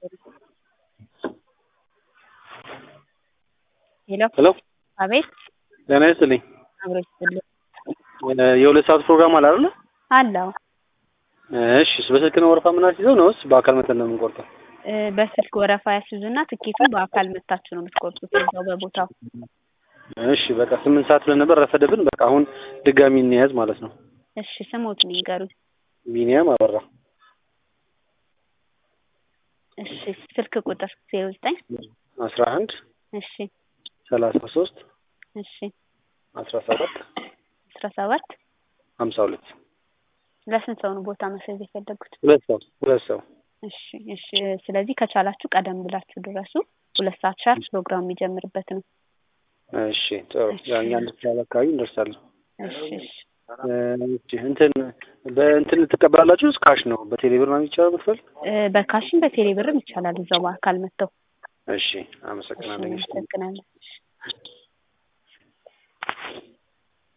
ሄሎ ሄሎ አቤት ጤና ይስጥልኝ። አብሮ ይስጥልኝ የሁለት ሰዓት ፕሮግራም አለ አይደለ? አለው እሺ በስልክ ነው ወረፋ የምናስይዘው ነውስ በአካል መተን ነው የምንቆርጠው? እ በስልክ ወረፋ ያስይዙና ትኬቱን በአካል መታችሁ ነው የምትቆርጡት እዛው በቦታው። እሺ በቃ ስምንት ሰዓት ስለነበር ረፈደብን። በቃ አሁን ድጋሚ እንያዝ ማለት ነው። እሺ ስሞትን ይንገሩኝ። ቢኒያም አበራ እሺ ስልክ ቁጥር ዜሮ ዘጠኝ አስራ አንድ እሺ ሰላሳ ሶስት እሺ አስራ ሰባት አስራ ሰባት ሀምሳ ሁለት ለስንት ሰው ነው ቦታ መስጠት የፈለጉት? ሁለት ሰው ሁለት ሰው እሺ እሺ ስለዚህ ከቻላችሁ ቀደም ብላችሁ ድረሱ። ሁለት ሰዓት ሻርፕ ፕሮግራም የሚጀምርበት ነው። እሺ ጥሩ ያኛ አንድ ሰዓት አካባቢ እንደርሳለን። እሺ እሺ እሺ እንትን በእንትን ትቀበላላችሁ? ካሽ ነው በቴሌ ብር ነው የሚቻለው መክፈል? እ በካሽም በቴሌ ብርም ይቻላል እዛው በአካል መጥተው። እሺ እሺ አመሰግናለሁ። እናመሰግናለን።